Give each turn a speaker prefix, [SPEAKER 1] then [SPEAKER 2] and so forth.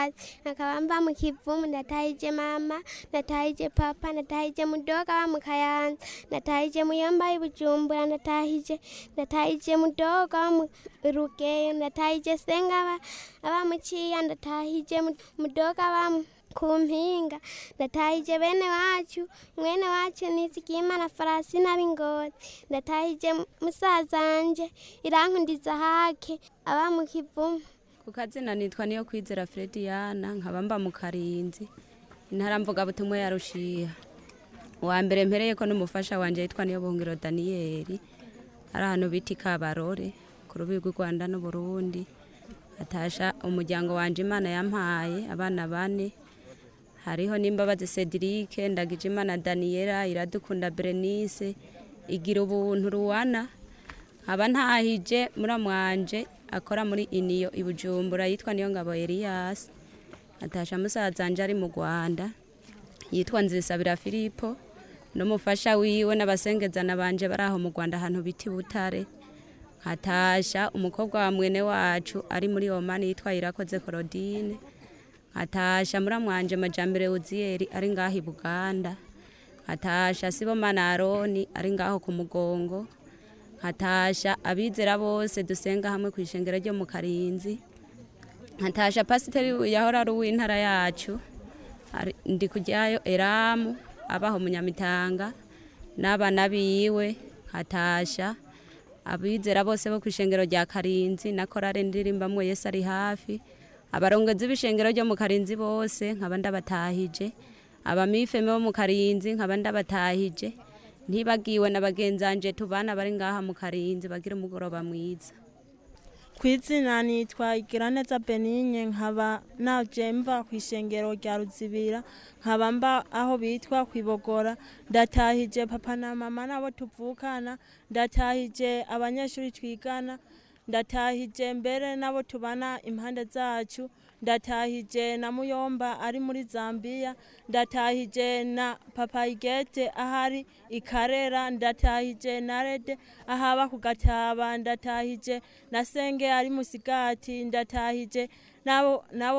[SPEAKER 1] musigati nkaba mba mu kivumu ndatahije mama ndatahije papa ndatahije mudoga aba mu kayanza ndatahije muyomba ibujumbura ndatahije ndatahije mudoga aba mu rugeyo ndatahije senga aba- aba mu ciya ndatahije mu- mudoga aba mu- ku mpinga ndatahije bene wacu mwene wacu nizigimana farasina b'ingozi ndatahije musazanje irankundiza hake aba mu kivumu
[SPEAKER 2] ku kazina nitwa niyo kwizera Frediyana nkaba mba mu karinzi intara mvugabutumwa ya rushiha uwa mbere mpereye ko n'umufasha wanje yitwa niyo buhungiro daniyeli ari ahantu bita ikabarore ku rubibi rw'u rwanda n'uburundi atasha umuryango wanje imana yampaye abana bane hariho n'imbabazi cedric ndagije imana daniyela iradukunda berenice igira ubuntu ruwana nkaba ntahije muramwanje akora muri iniyo i bujumbura yitwa niyo ngabo elias atasha musazanje ari mu rwanda yitwa nzisabira filipo n'umufasha wiwe n'abasengezana banje bari aho mu rwanda ahantu bita i butare nkatasha umukobwa wa mwene wacu ari muri omani yitwa irakoze korodine nkatasha muramwanje majambere uziyeri ari ngaho i buganda nkatasha sibomana aroni ari ngaho ku mugongo nkatasha abizera bose dusenga hamwe ku ishengero ryo mu karinzi nkatasha pasiteri yahora ari uw'intara yacu ari- ndi kujyayo eramu abaho munyamitanga n'abana biwe nkatasha abizera bose bo ku ishengero rya karinzi na korale ndirimbamwe yesu ari hafi abarongozi b'ishengero ryo mu karinzi bose nkaba ndabatahije abamifeme bo mu karinzi nkaba ndabatahije ntibagiwe na bagenzanje tubana bari ngaha mu karinzi bagira umugoroba mwiza
[SPEAKER 3] ku izina nitwa igiraneza beninye nkaba naje mva ku ishengero rya ruzibira nkaba mba aho bitwa kwibogora ndatahije papa na mama nabo tuvukana ndatahije abanyeshuri twigana ndatahije mbere nabo tubana impande zacu ndatahije na muyomba ari muri zambiya ndatahije na papa igete ahari ikarera ndatahije na rede ahaba ku gataba ndatahije na senge ari musigati ndatahije nabo nabo